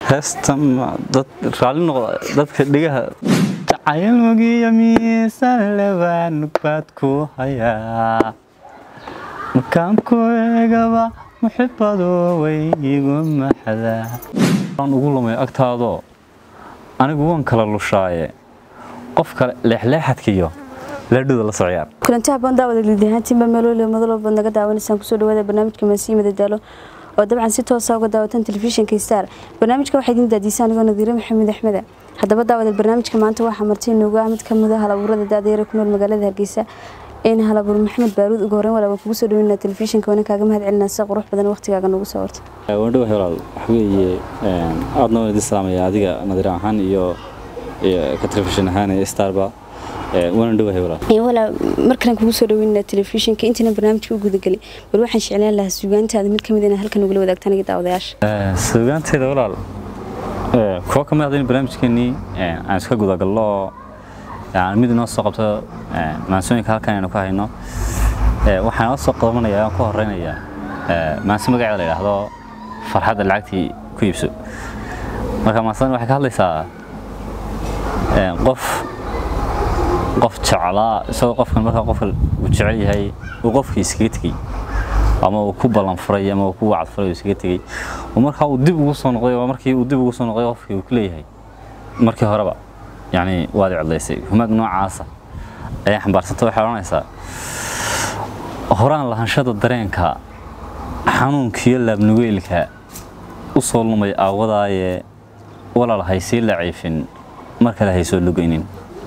heesta ma- dad raalli noqda dadka dhigaha jacayl mugiyo miisan lebaan baad ku hayaa markaan ku eegaba muxibadu way igu maxdaa waan ugu lumay agtaadoo anigu waan kala lushaaye qof kale leexleexadkiyo leedhuda la socyaar kulanti habboon daawada liidahaantiinba meeloole madalooba naga daawanaysaan kusoo dhawaada barnaamijka maasiyi madadaalo oo dabcan si toosa uga daawatan telefishinka star barnaamijka waxaa idin daadiisa anigoo nadiire maxamed axmeda haddaba daawada barnaamijka maanta waxaa marti inoogu ah mid ka mid a halabuurada daadayare ku nool magaalada hargeysa een halabuur maxamed baaruud ugu horreyn walaaba kugu soo dhaweynaa telefishinka waana kaaga mahad celinaa sida qurux badan waqtigaaga noogu soo horta wandhawa walaal waxa weeye aadna waan idin salaamaya adiga nadiir ahaan iyo iyo ka telefishin ahaan ee starba waan dhawahay walaal walaa markalan kugu soo dhaweynaa telefishinka intiina barnaamijka u gudagelin bal waxaan jeclaan lahaa suugaantaada mid ka mid inaa halkan ugula wadaagtaan iga daawadayaasha suugaanteeda walaal kuwa ka mid ah in barnaamijkeenii aan iska gudagallo oo yani mid inoo soo qabto maansooyinka halkan aynu ku hayno waxaan noo soo qabanaya aan ku horeynayaa maanso magaceeda la yidhaahdo farxadda lacagtii ku iibso marka maansadan waxay ka hadlaysaa qof qof jeclaa isagoo qofkan markaa qofka uu jecel yahay uu qofkii iskaga tegey ama uu ku ballan furay ama uu ku wacd furay uu iskaga tegey oo markaa uu dib ugu soo noqday oo markii uu dib ugu soo noqday qofkii uu ku leeyahay markii horeba yacni waad i codlaysay humaag noocaasa ayaa xambaarsanta waxay odhanaysaa horaan lahanshada dareenka xanuunkiyo laabnugeylka u soo lumay aawadaaye walaal haysii la ciifin mar kale haysoo lugaynin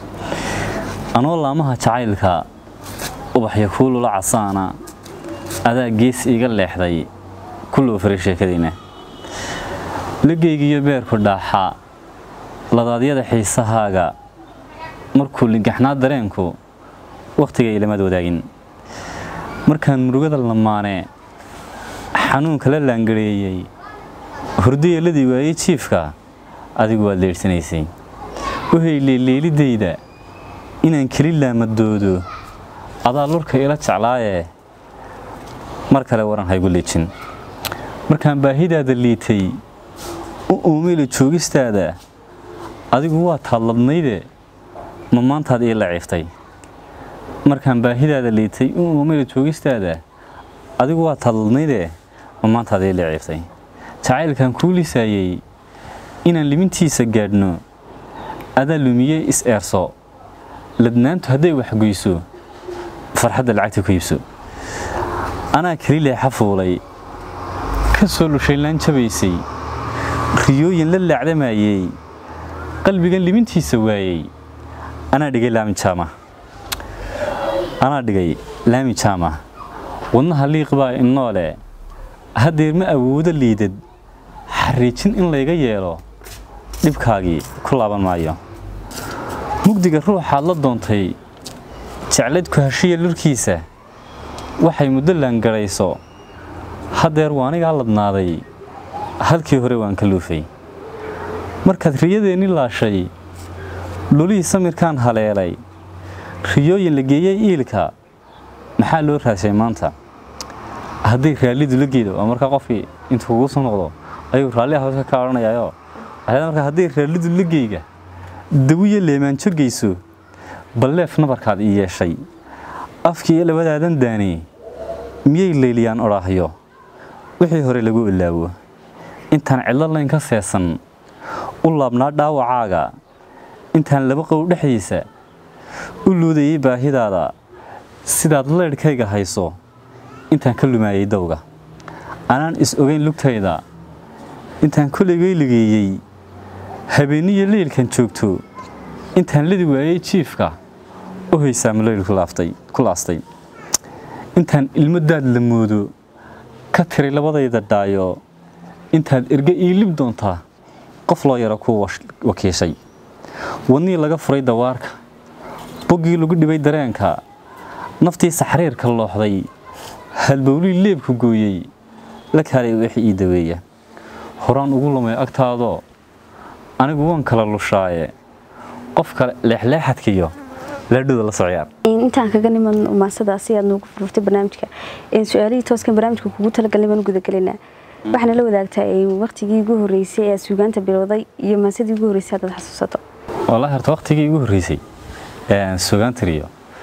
anoo laamaha jacaylka ubaxya kuulula casaana adaa gees iiga leexday kulloo faray sheekadayna lagaygiyo beerku dhaaxa ladaadyada xiisahaaga markuu lingaxnaa dareenku wakhtiga ilamaad wadaagin markaan murugada lamaanee xanuunka la laangareeyey hurdayeeladii waayey jiifka adigu waad leedhsanaysay waxay leeleelidayda inaan keli laamadoodo adaa lurka ila jeclaayee mar kale waran haygu liijin markaan baahidaada liitay u uumeyla joogistaada adigu waa taadladnayde ma maantaad ii laciiftay markaan baahidaada liitay u uumeyla joogistaada adigu waa taadladnayde ma maantaad ii laciiftay jacaylkan kuu lisaayey inaan limintiisa gaadhno adaa lumiye is-eerso ladnaantu hadday waxgoyso farxadda lacagta ku iibso anaa keli leexa fuulay ka soo lushaynlaan jabaysay riyooyin la laacdamayey qalbigan limintiisa waayey anaa dhigay laami jaama anaa dhigay laami jaama wadnaha liiq baa innoole haddeer ma awoodo liidad xariijin in layga yeelo dhibkaagii ku laaban maayo mugdiga ruuxaad la doontay jeclayd ku heshiya lurkiisa waxay muddo laangarayso haddeer waa anigaa ladnaaday halkii hore waan ka luufay markaad riyadeenni laashay lulihii samirkaan haleelay riyooyin la geeyey iilka maxaa loo raashay maanta hadday raallidu la geedo waa markaa qofkii intuu kugu soo noqdo ayuu raalli hawska ka odhanayaayoo markaa hadday raallidu la geyga dawiyo leemaanjo geyso balleef nabarkaad ii yeeshay afkii iyo labadaadan daani miyay leyliyaan odhaahyo wixii hore lagu ilaawo intaan cidlo layn ka seesan u laabnaa dhaawacaaga intaan laba qow dhexdiisa u luudayay baahidaada sidaad leydhkayga hayso intaan ka lumaayay dawga anaan is ogayn lugtayda intaan kollaygay ligeeyey habeenniyo leylkan joogto intaan ladi waayey jiifka u haysaama leyl ku laastay intaan ilmo daad la moodo ka tiray labadayda dhaayo intaad erge ii lib doontaa qof loo yaro kuu wakiishay wadnii laga furay dawaarka boggii lagu dhibay dareenka naftii saxriirka looxday halbowlii leebku gooyey la kaalay wixii ii daweeya horaan ugu lumay agtaadoo anigu waan kala lushaaye qof kale leexleexadkiyo leedhuda la socyaar intaan kaga niman maasadaasi aad noogu furfurtay barnaamijka su-aalihii tooskan barnaamijka kugu talagalnay baan u gudagelinaa waxaana la wadaagtaa waqtigii ugu horreysay ee suugaanta bilowday iyo maasadii ugu horreysay haddaad xasuusato wallahi horta waqtigii ugu horreysay suugaantiriyo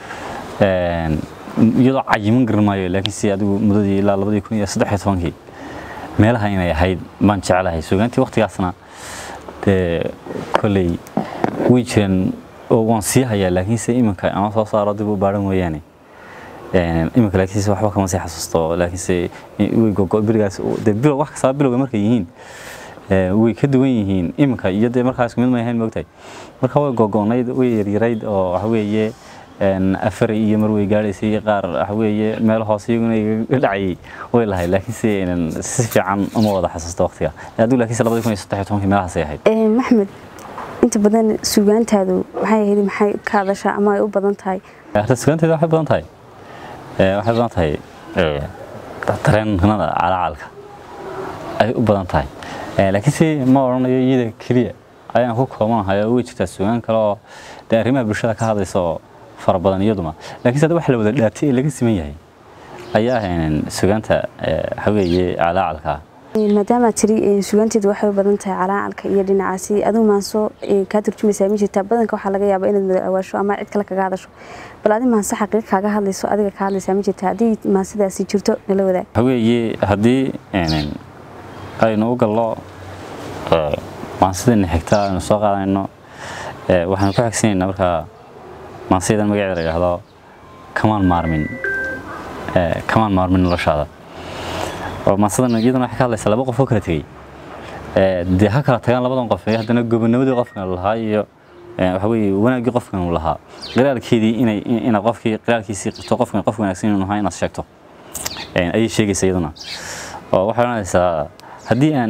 iyadoo cayiman garan maayo laakiin si adigu muddadii ilaa labadii kun iyo saddex iyo tobankii meelaha inay ahayd baan jeclahay suugaantii waqtigaasna dee kolley way jireen oo waan sii hayaa laakiinse iminka ama soo saaro dib u baadhan mooyaane iminka laakiinse waxba kama sii xasuusto laakiinse way gogo berigaas dee bilow wax kastaba bilowga markay yihiin way ka duwan yihiin iminka iyo dee markaas isku mid ma ahayn moogtahay marka way gogonayd way yaryarayd oo waxa weeye afar iyo mar way gaadhaysay qaar waxa weeye meel hoose iyaguna iga dhacayay way lahayd laakiinse si fiican uma wada xasuusto waqtiga adigu laakiinse labadii kun iyo saddex iyo tobankii meelahaasay ahayd maxmed inta badan suugaantaadu maxay ahayd maxay ka hadashaa ama ay u badan tahay horta suugaanteeda waxay badan tahay waxay badan tahay tareenada calacalka ay u badan tahay laakiinse ma odhanayo iyada keliya ayaan ku koobanahay oo way jirtaa suugaan kale oo dee arrimaha bulshada ka hadlaysa oo fara badan iyaduma laakiinse hadda wax la wada dhaartay ee laga siman yahay ayaa ahayn suugaanta haweeye calacalka maadaama tiri suugaanteedu waxay u badan tahay calaacalka iyo dhinacaasi aduu maanso kaa turjumaysaa ma jirtaa badanka waxaa laga yaabaa inaad madawaasho ama cid kale kaga hadasho bal adi maanse xaqiiq kaaga hadlayso adiga ka hadlaysaa ma jirtaa haddii maansidaasi jirto nala wadaag haweeye haddii aynu u gallo maansidana xigta aynu soo qaadanayno waxaanu ku xigsanayna markaa maansiyadan magaceeda la yidhaahdo kamaan maarmin kamaan maarmin noloshaada oo maansadan iyadana waxay ka hadlaysaa laba qof oo kala tegey dee ha kala tagaan labadan qof ee haddana gobonimadii qofkan lahaa iyo waxa weeye wanaaggii qofkan uu lahaa qiraalkeedii inay inaad qofkii qiraalkiisii qirto qofkan qof wanaagsan inuu ahaa inaad sheegto ayay sheegaysaa iyaduna oo waxay odhanaysaa haddii aan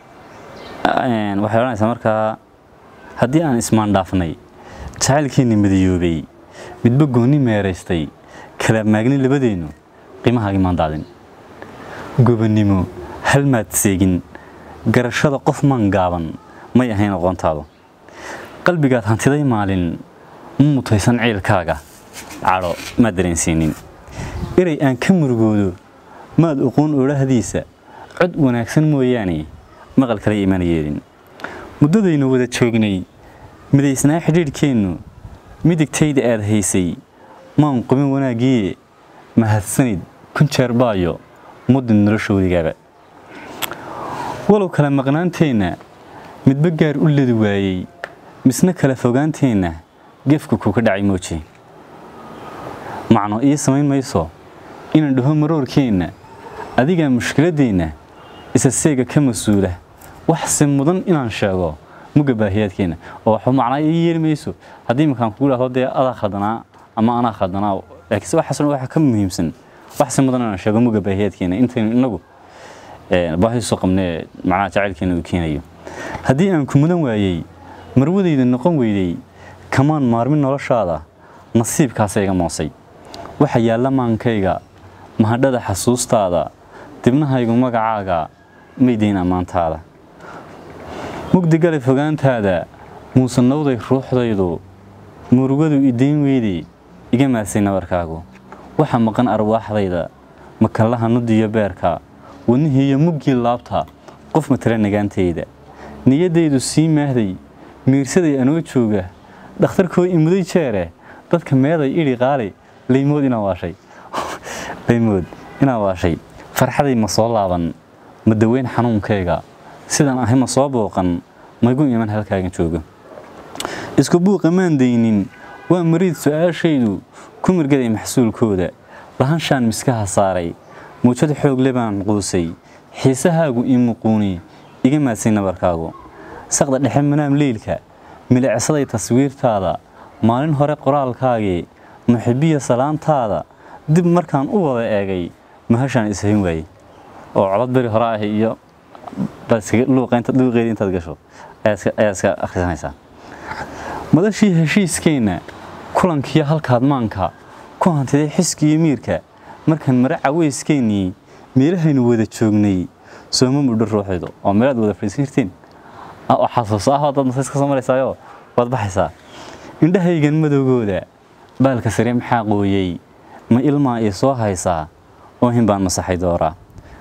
waxay odhanaysaa markaa haddii aan ismaandhaafnay jacaylkeenni midayoobay midba goonni meeraystay kala maagni labadeennu qiimahaagii maan daadin gobonnimo hal maad seegin garashada qof maan gaaban may ahayn aqoontaadu qalbigaad hantiday maalin ma mutaysan ciilkaaga cadho maad dareensiinin erey aan ka murugoodo maad uquun oolahdiisa cod wanaagsan mooyaane maqal kale imaan yeelin muddadaynu wada joognay midaysnaa xidhiidhkeennu midigtayda aad haysay maan qubin wanaaggiiye mahadsanid kun jeer baayo muddin noloshoodigaaba walow kala maqnaanteenna midba gaar u ledi waayey misna kala fogaanteenna gefku kuu ka dhacay mooje macno ii samayn mayso inaan dhaho maroorkeenna adigaa mushkiladdeenna isa seega ka mas-uula waxse mudan inaan sheego mugga baahiyaadkeenna oo waxba macnaa ii yeeli mayso haddii iminkaan kugu dhahdo dee adaa khaldanaa ama anaa khaldanaa laakiinse waxaasoo dhan waxa ka muhiimsan waxse mudan inaan sheego mugga baahiyaadkeenna intaynu innagu baahiisu qabnee macnaha jacaylkeena uu keenayo haddii aan ku mudan waayey marwadayda noqon weydey kamaan maarmin noloshaada nasiibkaasa iga moosay waxa yaalla maankayga mahadhada xasuustaada dibnahaygu magacaaga maydayn ammaantaada mugdi galay fogaantaada muusanowday ruuxdaydu murugadu idayn weydey iga maadsay nabarkaagu waxa maqan arwaaxdayda makallaha nudiyo beerka wadnihii iyo muggii laabta qof matala nagaantayda niyaddaydu sii maahday miirsaday anoo jooga dhakhtarkoo imuday jeere dadka meeday idhi qaali laymood inaa waashay laymood inaa waashay farxaday ma soo laaban ma daweyn xanuunkayga sidaan ahay ma soo booqan maygu iman halkaagan joogo isku buuqa maan daynin waa mariid su-aashaydu ku mirgaday maxsuulkooda lahanshaan miskaha saaray muujad xoogle baan quusay xiisahaagu ii muquuni iga maadsay nabarkaagu saqda dhexe manaam leylka milicsaday taswiirtaada maalin hore qoraalkaagii muxibiya salaantaada dib markaan u wada eegay mahashaan ishayn waayey oo codod beri hore ah iyo luuqeedii intaad gasho ayaa iska akhrisanaysaa madashii heshiiskeenna kulankiyo halkaad maanka ku hantiday xiskiiyo miirka markaan mare caweyskeenii meelahaynu wada joognay sooma mudho ruuxaydu oo meelaad wada fadhiisirteen oo xasuuso ah dad masays ka soo maraysaayo waad baxaysaa indhahaygan madowgooda baalka sare maxaa qooyey ma ilmaa ii soo haysaa oo hin baan masaxay dooraa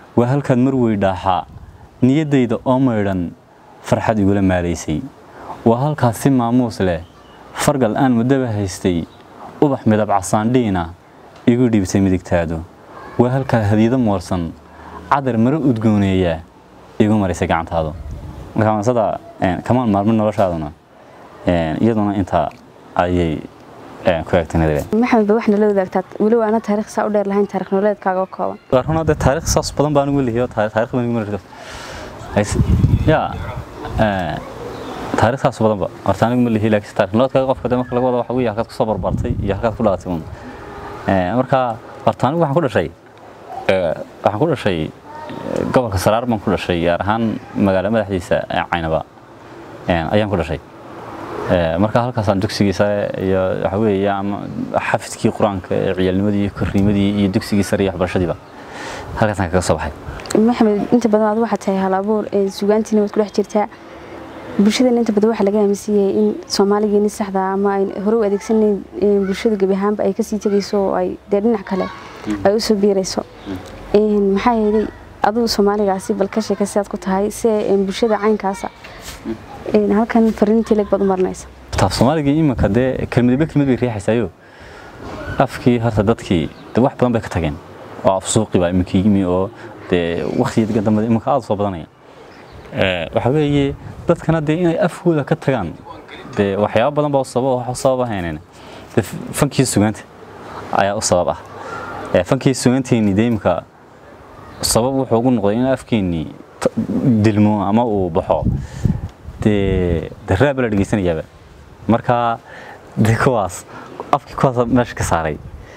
waa halkaad mar weydhaaxaa niyaddayda oo maydhan farxad igula maalaysay waa halkaas si maamuus leh fargal aan muddaba haystay ubax midab casaandhiina igu dhiibtay midigtaadu waa halkaa hadiyado moorsan cadar maro udgooneeya igu maraysay gacantaadu marka maansada kamaan maalmin noloshaaduna iyaduna intaa ayay ku eegtay maxamed ba waxna la wadaagtaa weliba ana taariikh saa u dheer lahayn taariikh nololeedkaaga oo kooban runa dee taariikh saas badan baan ugu leeyahay taariikh baan ugu ya taariikh saas badan ba horta anigu ma leeyahay laakiin taariikh nololeedkaaga qofka dee marka laga wada waxa weeye halkaad ku soo barbartay iyo halkaad ku dhalatay un marka horta anigu waxaan ku dhashay waxaan ku dhashay gobolka saraar baan ku dhashay gaar ahaan magaalo madaxdiisa caynaba ayaan ku dhashay marka halkaasaan dugsigii sare iyo waxa weeye ama xafidkii qur-aanka ee ciyaalnimadii iyo korriimadii iyo dugsigii sare iyo waxbarashadiiba halkaasaan kaga soo baxay maxamed inta badan aad waxaad tahay hal abuur sugaantiina waad ku dhex jirtaa bulshadana inta badan waxaa laga aaminsiiyey in soomaaligeeni saxda ama ay hore u adeegsanayn bulshada gebi ahaanba ay kasii tegayso oo ay dee dhinac kale ay usoo biirayso maxaa yeelay adigu soomaaligaasi bal ka sheeka sidaad ku tahay si bulshada caynkaasa halkan fariintii leg baad u marinaysa taaf soomaaligii iminka dee kelmadba kelmad bay riixaysaayo afkii horta dadkii de wax badan bay ka tageen oo af suuqi baa iminka yimi oo dee waktigii dambe iminka aada soo badanaya waxa weeye dadkana dee inay afkooda ka tagaan dee waxyaaba badan baa u sabab wax u sabab ahayneen dee fankii sugaanta ayaa u sabab ah fankii sugaanteennii dee iminka sabab wuxuu ugu noqday in afkeennii dilmo ama uu baxo dee dee raaba la dhegeysanayaaba marka dee kuwaas afkii kuwaas meesha ka saaray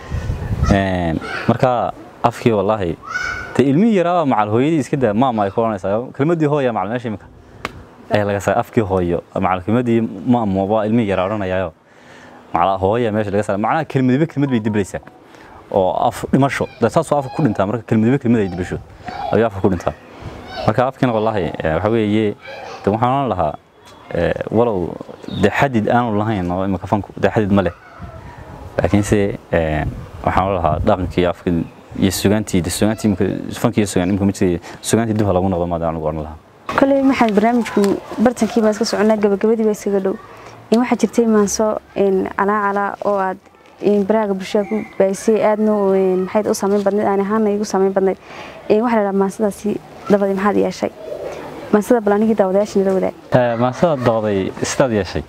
marka afkii wallaahi dee ilmihii yaraaba macal hooyadii iska daa maama ay ku odhanaysaa kelmadii hooya macal meesha imika ayaa laga saaray afkii hooyo macal kelmadii maamo baa ilmihii yaraa odhanayaayo macal hooya meesha laga saaray macnaha kelmadiba kelmad bay diblaysaa oo af dhimasho dee saasoo afka ku dhintaa marka kelmadiba kelmad ay dibasho ayuu afka ku dhintaa marka afkiina wallaahi waxa weeye de waxaan oran lahaa walow de xadid aanu lahayn oo imika fanku de xadid ma leh laakiinse waxaan oran lahaa dhaqankii afka iyo sugaantii de sugaantii imika fankii iyo sugaan imika ma jiray sugaantii dib ha lagu noqdo maada anigu oran lahaa kolley maxamed barnaamijku bartankii baa iska soconaa gabagabadii baa iskaga dhow waxaa jirtay maanso calaacala oo aad baraaga bulshada ku baahisay aadna maxayd u saameyn badnayd aan ahaana igu saameyn badnayd waxaa la dhahaa maansadaasi dabadii maxaad yeeshay maansada bal anigii daawadayaashina la wadaag maansada dawday sidaad yeeshay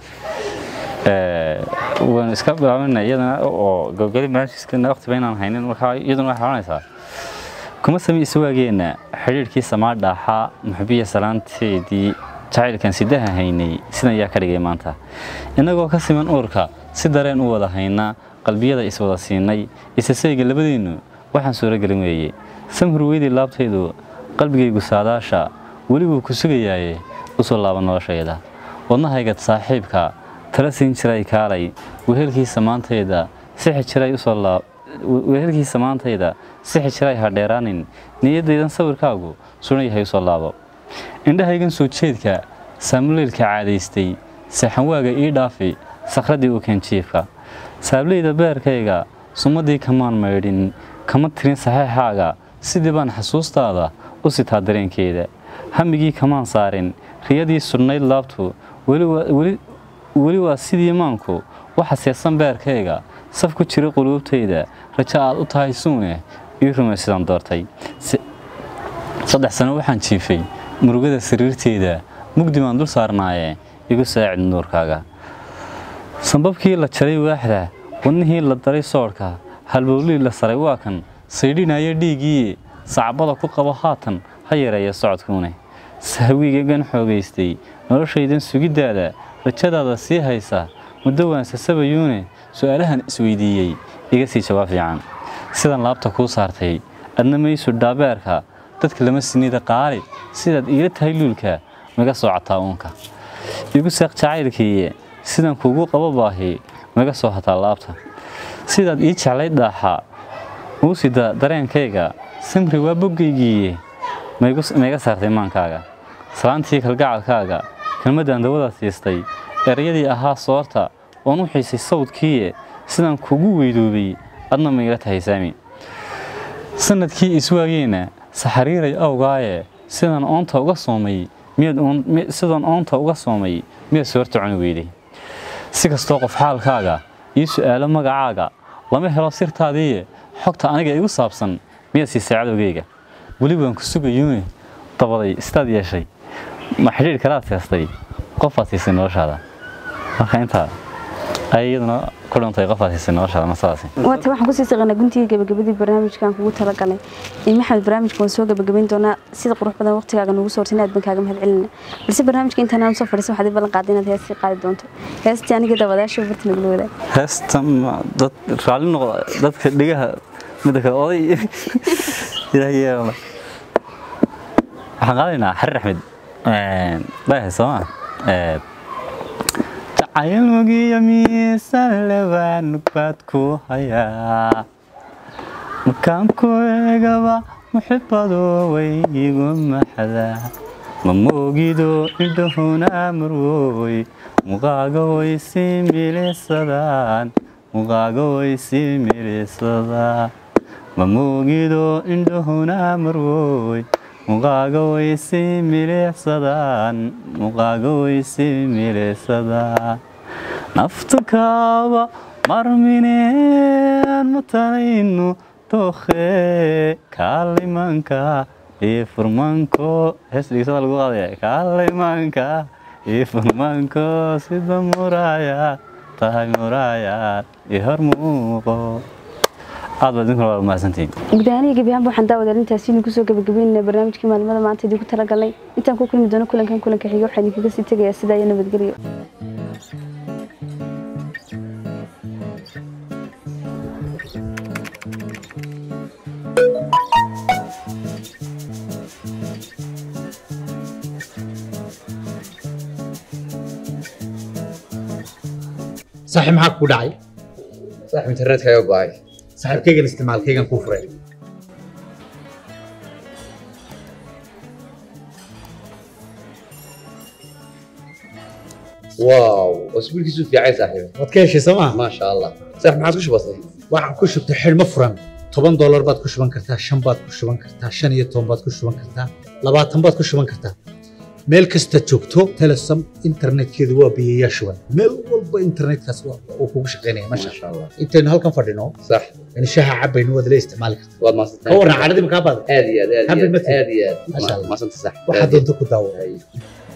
waan iska bilaabana iyadana oo gabagadi barnaamijkiiskana waqtiba inaan haynin markaa iyaduna waxay odhanaysaa kuma sami iswaageena xidhiidhkii samaa dhaaxaa muxbiya salaanteedii jacaylkan sidaha haynay sidan yaa ka dhigay maanta innagoo ka siman uurka si dareen u wada haynaa qalbiyada iswada siinay isasayga labadeennu waxaan suuragelin weeye samhurweydii laabtaydu qalbigaygu saadaasha welibuu ku sugayaaye u soo laaba noloshayda wadnahaygad saaxiibka tala siin jiray kaalay wehelkiisa maantayda sixi jiray usoo laab wehelkiisa maantayda sixi jiray ha dheeraanin niyaddaydan sawirkaagu sunan yahay usoo laabo indhahaygan soo jeedka saamuleylka caadaystay saxanwaaga ii dhaafi sakhradii u keen jiifka saableyda beerkayga sumadii kamaan maydhin kama tirin saxeexaaga sidii baan xasuustaada u sitaa dareenkeeda hamigii kamaan saarin riyadii sudhnayd laabtu weli waa sidii maanku waxa seesan beerkayga saf ku jira quluubtayda rajo aad u tahay suune ii rumay sidaan doortay saddex sano waxaan jiifay murugada sariirteeda mugdi baan dul saarnaaye igu saacid nuurkaaga sambabkii la jaray waaxda wadnihii la daray soodhka halbowlii la saray waa kan saydhinaya dhiiggii sacbada ku qabo haatan ha yareeya socodkuune sahwigagan xoogaystay noloshaydan sugiddaada rajadaada sii haysa muddo waan sasabayuune su'aalahan isweydiiyey iga sii jawaab fiican sidan laabta kuu saartay adna maysu dhaabeerka dadka lama sinida qaali sidaad iila tahay luulka maga soo cataa uunka igu seeq jacaylkiiye sidan kuugu qabo baahi maga soo hataa laabta sidaad ii jeclayd dhaaxa uu sida dareenkayga samri waa boggaygiiye mayga saartay maankaaga salaantii kalgacalkaaga kelmaddan dawada siistay erayadii ahaa soorta oon u xiisay sawdkiiye sidaan kugu weydoobay adna mayla tahay saami sanadkii iswaageenna saxariiray awgaaye sidaan oonta uga soomay miyaad oon- mi- sidaan oonta uga soomay miyaad soorta cuni weyday si kastoo qof xaalkaaga ii su'aalo magacaaga lama helo sirtaadiiye xogta aniga igu saabsan miyaad siisay cadowgayga weli waan ku sugayuune dabaday istaad yeeshay ma xidhiidh kalaad seestay qofaad siisay noloshaada marka intaa ay iyaduna ku dhantay qofaad siisay noloshaada ma sidaasi waata waxaan kusii saqanaa guntigii gabagabadii barnaamijkan kugu talagalay in maxamed barnaamijka waan soo gabagabayn doonaa sida qurux badan waqtigaaga nugu soortay inaad baan kaaga mahad celina balse barnaamijka intaan aan soo fadhiisan waxaad i ballan qaaday inaad heestii qaadi doonto heestii aniga dabadaasha barta nagula wadaag heesta ma- dad raalli noqda dadka dhigaha midda kale oday ilaahay yeelana waxaan qaadaynaa xarir axmed dhayahay sooma jacayl mugiyo miisaan lewaan nugbaad ku hayaa markaan ku eegaba muxibadu way igu maxdaa ma moogido indhahuna marwoy muqaaga way sii milisadaan muqaaga way sii milisadaan ma moogido indhahuna marwoy muqaaga way sii milicsadaan muqaaga way sii milicsadaan naftu kaaba marmineen matanaynu dookhe kaalimanka iyo furmanko hees dhigisada lagu qaadaya kaalimanka iyo furmanko sida muraaya tahay muraayaad iyo hor muuqo aad baad idinkuna waa mahadsantihiin gudahaniga gebi ahaanba waxaan daawadaal intaasi idinku soo gabagabeynayna barnaamijkii maalmada maanta idinku talagalnay intaan ku kulmi doono kulankan kulanka xiga waxaan idinkaga sii tegayaa sidaa iyo nabadgelyo saaxiib maxaa kugu dhacay صاحب انترنت كايو باي saaxiibkaygan isticmaalkaygan kuu furay واو اسبوع كيسو في عايز صاحبي waad ka heshay soomaa ما شاء الله صاحب ما عاد وش بسيط waxaan ku shubtay xidhmo furan toban doolar baad ku shuban kartaa shan baad ku shuban kartaa shan iyo toban baad ku shuban kartaa labaatan baad ku shuban kartaa meel kasta joogto telesom internetkeedu waa biyayaa shuban meel walba internetkaas waa- uu kugu shaqaynaya ما masha شاء الله intaynu halkan fadhino صح in shaha cabaynu waad la isticmaali kartaa والله ما صدقت ka warran cadhadii makaa baada هذه هذه حبل هذه مثل. هذه ما شاء الله. ما صدقت صح waxaad doonto ku daawo أي.